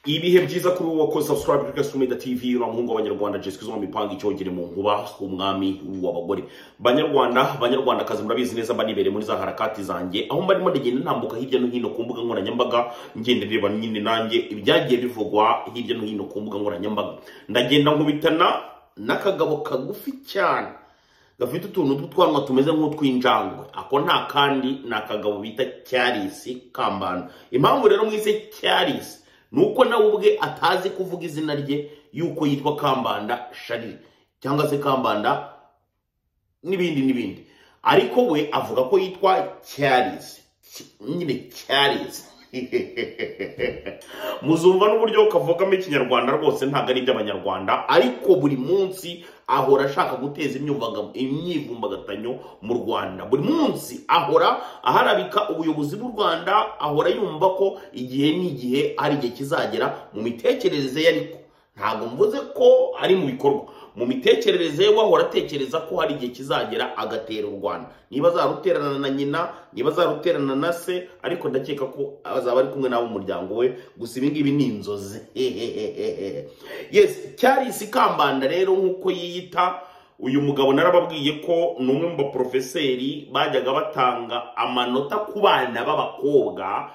ibihe byiza kuri wowe ko subscribe kuri gasumeda tv n'umuhungu w'abanyarwanda jessica zo mipanga icyogere mu nkuba umwami w'abagore banyarwanda banyarwanda kazi murabizi neza banibereye muri za harakati zanjye aho mbarimo ndagenda ntambuka hirya no hino ku mbuga nkoranyambaga ngenda ndeba nyine nanjye ibyagiye bivugwa hirya no hino ku mbuga nkoranyambaga ndagenda nkubitana n'akagabo kagufi cyane gafite utuntu tw'utwanwa tumeze nk'utw'injangwe ako nta kandi ni akagabo bita cyarisi kambanda impamvu rero mwise cyarisi nuko nawe ubwe atazi kuvuga izina rye yuko yitwa kambanda sharire cyangwa se kambanda n'ibindi n'ibindi ariko we avuga ko yitwa cyarizi nyine cyarizi muzumva n'uburyo kavugamo ikinyarwanda rwose ntabwo ari iby'abanyarwanda ariko buri munsi ahora ashaka guteza imyivumbagatanyo mu rwanda buri munsi ahora aharabika ubuyobozi bw'u rwanda ahora yumva ko igihe n'igihe hari igihe kizagera mu mitekerereze ye ariko ntabwo mvuze ko ari mu bikorwa mu mitekerereze ye wahora atekereza ko hari igihe kizagera agatera u rwanda niba azaruterana na nyina niba azaruterana na se ariko ndakeka ko azaba ari kumwe n'abo muryango we gusa ibi ngibi ni inzozi yesi cyarisi kambanda rero nk'uko yiyita uyu mugabo narababwiye ko ni umwe mu baporofeseri bajyaga batanga amanota ku bana b'abakobwa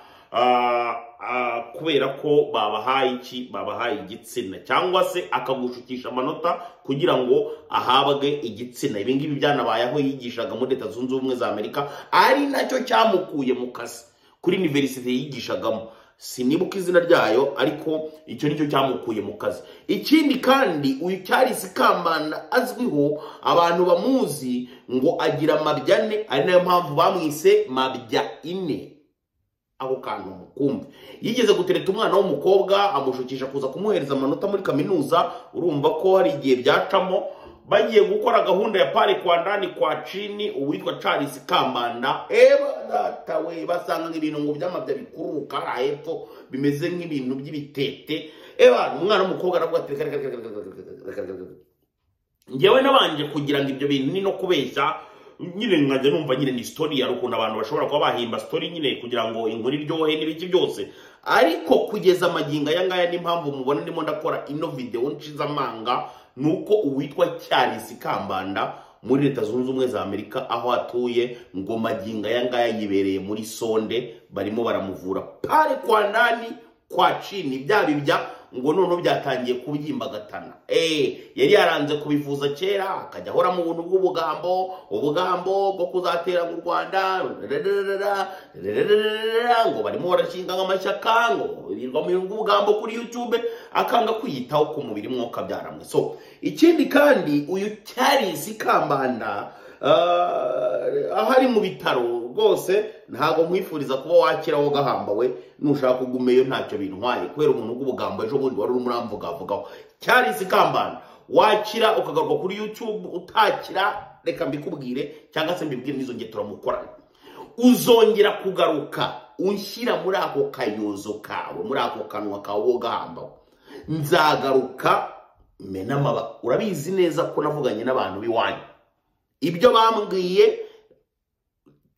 kubera ko babahaye iki babahaye igitsina cyangwa se akagushukisha amanota kugira ngo ahabwe igitsina ibi ngibi byanabaye aho yigishaga muri leta zunze ubumwe za amerika ari nacyo cyamukuye mu kazi kuri iniverisite yigishagamo sinibuka izina ryayo ariko icyo nicyo cyamukuye mu kazi ikindi kandi uyu cyarisi kambanda azwiho abantu bamuzi ngo agira amabya ane ari nayo mpamvu bamwise mabya ine ako kantu mukumbi yigeze gutereta umwana w'umukobwa amushukisha kuza kumuhereza amanota muri kaminuza urumva ko hari igihe byacamo bagiye gukora gahunda ya pari kwa ndani kwa cini uwitwa charles kambanda eba data we basanga nk'ibintu ngo byamabya bikuruka hariya hepfo bimeze nk'ibintu by'ibitete eba umwana w'umukobwa aravuga ati ngewe nabanje kugira ngo ibyo bintu ni no kubeshya nyine nkajya numva nyine ni sitori hari ukuntu abantu bashobora kuba bahimba sitori nyine kugira ngo inkuru iryohe n'ibiki byose ariko kugeza amagingo aya ngaya n'impamvu mubona ndimo ndakora ino videwo nshizamanga ni uko uwitwa cyarisi kambanda muri leta zunze ubumwe za amerika aho atuye ngo magingo aya ngaya yibereye muri sonde barimo baramuvura pare kwa nani kwa cini bya bibya ngo noneho byatangiye kubyimbagatana eee yari yaranze kubivuza kera akajya ahora mu buntu bw'ubugambo ubugambo bwo kuzatera mu rwanda ngo barimo barashinga nk'amashyaka ngo birirwa mu bw'ubugambo kuri yutube akanga kwiyitaho ku mubiri mwuka byaramwe so ikindi kandi uyu cyarisi kambanda aho ari mu bitaro rwose ntabwo nkwifuriza kuba wakiraho gahambawe nushaka ugumeyo ntacyo bintwaye kubera umuntu w'ubugambo ejo bundi wari urimo uramvugavugaho cyarisi kambana wakira ukagaruka kuri yutube utakira reka mbikubwire cyangwa se mbibwire n'izo ngiye turamukorana uzongera kugaruka unshyira muri ako kayozo kawe muri ako kanwa kawe wo gahambawe nzagaruka menamaba urabizi neza ko navuganye n'abantu b'iwanyu ibyo bambwiye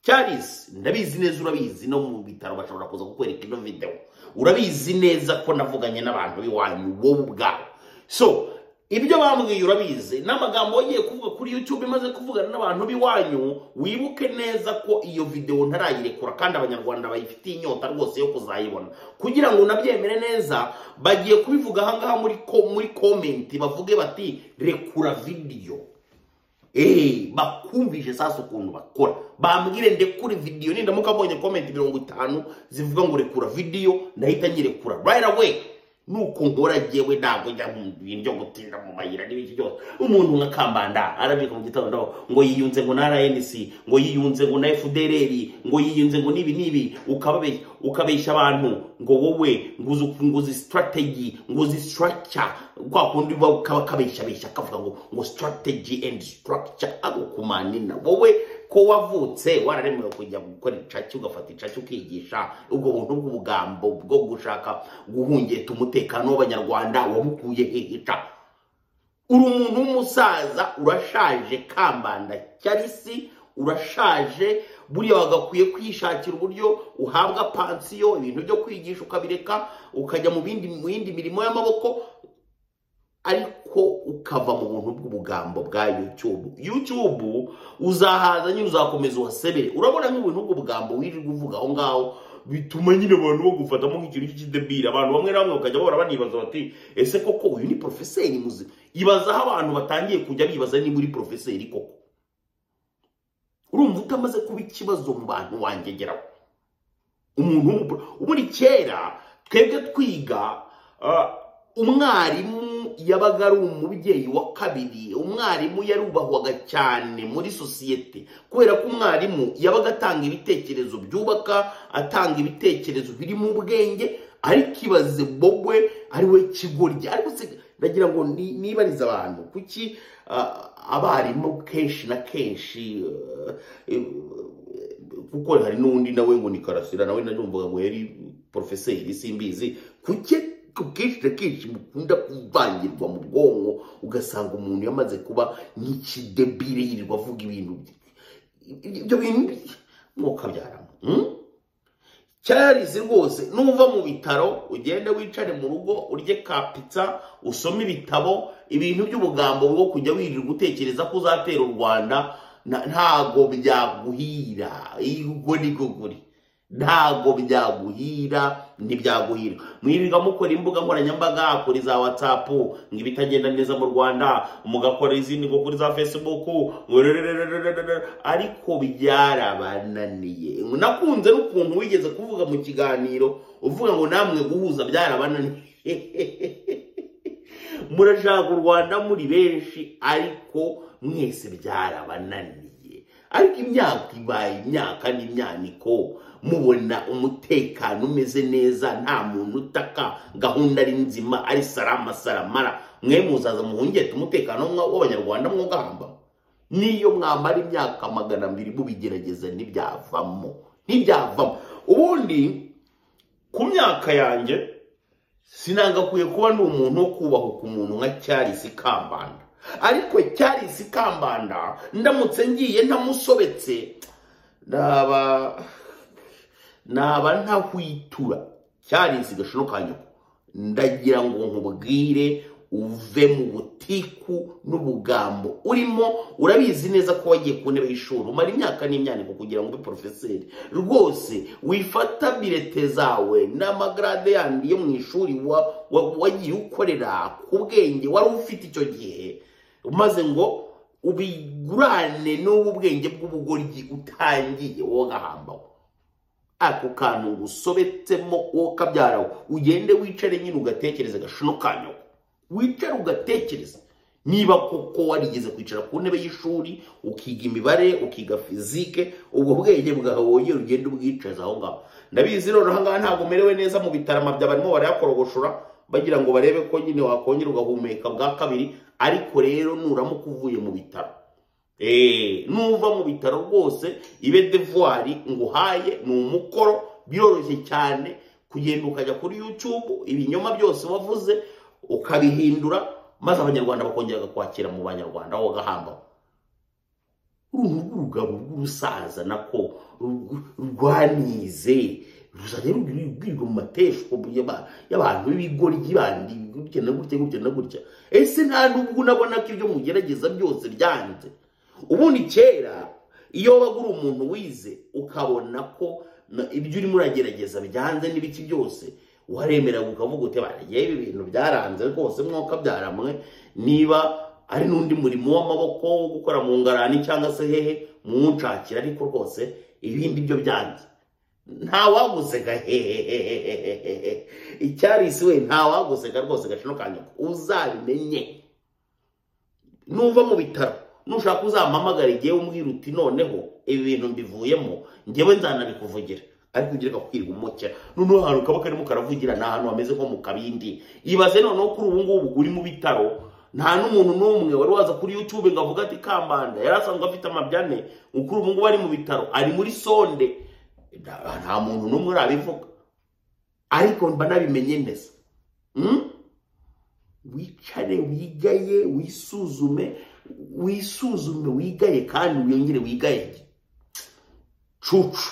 cyarisi ndabizi neza urabizi no mu bitaro bashobora kuza kukwereka ino videwo urabizi neza ko navuganye n'abantu b'iwanyu wowe ubwawe so ibyo bambwiye urabizi n'amagambo wagiye kuvuga kuri youtube imaze kuvugana n'abantu b'iwanyu wibuke neza ko iyo videwo ntarayirekura kandi abanyarwanda bayifitiye inyota rwose yo kuzayibona kugira ngo unabyemere neza bagiye kubivuga ahangaha muri muri komenti bavuge bati rekura videwo bakumvise sasa ukuntu bakora bambwire ndekure videwo nindamuka mbonye komenti mirongo itanu zivuga ngo rekura videwo ndahita nyirekura right away nuko nkora jyewe ntabwo njya mu bintu byo gutinda mu mayira n'ibiki byose umuntu nka kambanda arabika mu gitondo ngo yiyunze ngo na rnc ngo yiyunze ngo na fdrr ngo yiyunze ngo n'ibi n'ibi ukabeshya abantu ngo wowe ngo uzi strategy ngo uzi structure kwa kundi kabeshabeshya kavuga ngo ngo strategy and structure agukumanina wowe ko wavutse wararemewe kujya gukora icaki ugafata icaki ukigisha ubwo buntu bw'ubugambo bwo gushaka guhungeta umutekano w'abanyarwanda wabukuye heheca uri umuntu w'umusaza urashaje kambanda cyarisi urashaje buriya wagakwiye kwishakira uburyo uhabwa pansiyo ibintu byo kwigisha ukabireka ukajya mu bindi mu yindi mirimo y'amaboko ariko ukava mu buntu bw'ubugambo bwa yutubu yutubu uzahaza nyine uzakomeza uhasebere urabona nk'ibintu bw'ubugambo wirirwa uvuga aho ngaho bituma nyine abantu bagufatamo nk'ikintu cy'ikidebiri abantu bamwe na bamwe bakajya bahora banibaza bati ese koko uyu ni porofeseri muzima ibaza aho abantu batangiye kujya bibaza niba uri porofeseri koko urumva utamaze kuba ikibazo mu bantu wangegeraho umuntu ubundi kera twebwe twiga umwarimu yabaga ari umubyeyi wa kabiri umwarimu yarubahwaga cyane muri sosiyete kubera ko umwarimu yabaga atanga ibitekerezo byubaka atanga ibitekerezo birimo ubwenge ariko ibaze bobwe ari we kigoryi ariko ndagira ngo nibarize abantu kuki abarimu kenshi na kenshi kuko hari n'undi nawe ngo ni karasira nawe nanumvaga ngo yari porofeseri simbizi kuki kenshi na kenshi mukunda kuvangirwa mu bwonko ugasanga umuntu yamaze kuba nk'ikidebire yirirwa avuga ibintu ibyo bintu mwokabyaramo cyarizi rwose nuva mu bitaro ugende wicare mu rugo urye kapitsa usome ibitabo ibintu by'ubugambo bwo kujya wirirwa utekereza ko uzatera u rwanda ntago byaguhira ubwo ni guguri ntago byaguhira ntibyaguhira mwirirwa mukora imbuga nkoranyambaga kuri za watsapu ngo ibitagenda neza mu rwanda mugakora izindi ngo kuri za fesibuku ariko byarabananiye nakunze n'ukuntu wigeze kuvuga mu kiganiro uvuga ngo namwe guhuza byarabananiye murashaka u rwanda muri benshi ariko mwese byarabananiye ariko imyaka ibaye imyaka n'imyaniko mubona umutekano umeze neza nta muntu utaka gahunda ari nzima ari sarama saramara mwe muzaza muhungete umutekano w'abanyarwanda mwugahamba niyo mwamara imyaka magana abiri mubigerageza ntibyavamo ntibyavamo ubundi ku myaka yanjye sinagakwiye kuba ni umuntu wo kubahuka umuntu nka cyarisi kambanda ariko cyarisi kambanda ndamutse ngiye ntamusobetse ndaba naba ntahwitura cyarizi gashino ka nyoko ndagira ngo nkubwire uve mu butiku n'ubugambo urimo urabizi neza ko wagiye ku ntebe y'ishuri umara imyaka n'imyaniko kugira ngo ube porofeseri rwose wifata birete zawe n'amagarade yandi yo mu ishuri wagiye ukorera ku bwenge wari ufite icyo gihe maze ngo ubigurane n'ubu bwenge bw'ubugoryi utangiye wowe gahambawe ako kantu usobetsemo wowe kabyarawe ugende wicare nyine ugatekereza gashino kanyawe wicare ugatekereza niba koko warigeze kwicara ku ntebe y'ishuri ukiga imibare ukiga fizike ubwo bwenge bwawe wongera ugenda ubwicaza aho ngaho ndabizi rero ahangaha ntabwo umerewe neza mu bitarama bya barimo barayakorogoshora bagira ngo barebe ko nyine wakongera ugahumeka bwa kabiri ariko rero nuramuka uvuye mu bitaro nuva mu bitaro rwose ibe devuwari ngo uhaye ni umukoro biroroshye cyane kugenda ukajya kuri yutubu ibinyoma byose wavuze ukabihindura maze abanyarwanda bakongera bakakwakira mu banyarwanda aho bagahamba uruhu rw'urugabo rw'urusaza nako rwanize ruzajya rubwirwa mu mateshwa y'abantu b'ibigoryi bandi gutya na gutya gutya na gutya ese nta nubwo unabona ko ibyo mugerageza byose byanze ubundi kera iyo wabaga uri umuntu wize ukabona ko ibyo urimo uragerageza byanze n'ibiki byose waremera ukavuga uti baragiye ibi bintu byaranze rwose mwuka byaramwe niba ari n'undi murimo w'amaboko wo gukora mu ngarani cyangwa se hehe muwunshakira ariko rwose ibindi byo byanze nta waguseka hehehehehehe icyarisi we nta waguseka rwose gacino kanya uzabimenye nuva mu bitaro nushaka uzampamagara igihe umbwira uti noneho ibi bintu mbivuyemo ngewe nzanabikuvugira ariko ugira akakwirirwa umukera noneho ahantu kaba karimo karavugira ni ahantu hameze nko mu kabindi ibaze noneho kuri ubu ngubu uri mu bitaro nta n'umuntu n'umwe wari waza kuri yutube ngo avuga ati kambanda yari asanzwe afite amabyane kuri ubu ngubu ari mu bitaro ari muri sonde nta muntu n'umwe urabivuga ariko mba nabimenye neza wicare wigaye wisuzume wisuzume wigaye kandi wiyongere wigaye cucu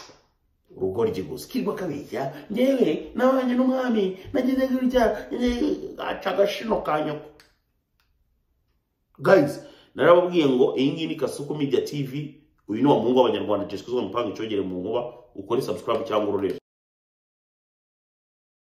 urugoryi gusa kirwa kabeshya ngewe nabanye n'umwami nageze gutya aca agashino ka nyoko guys narababwiye ngo iyi ngiyi ni kasuku media tv uyu ni wa muhungu w'abanyarwanda jenoside uzwi mu mupanga icogere mu nkuba ukore subscribe cyangwa urorere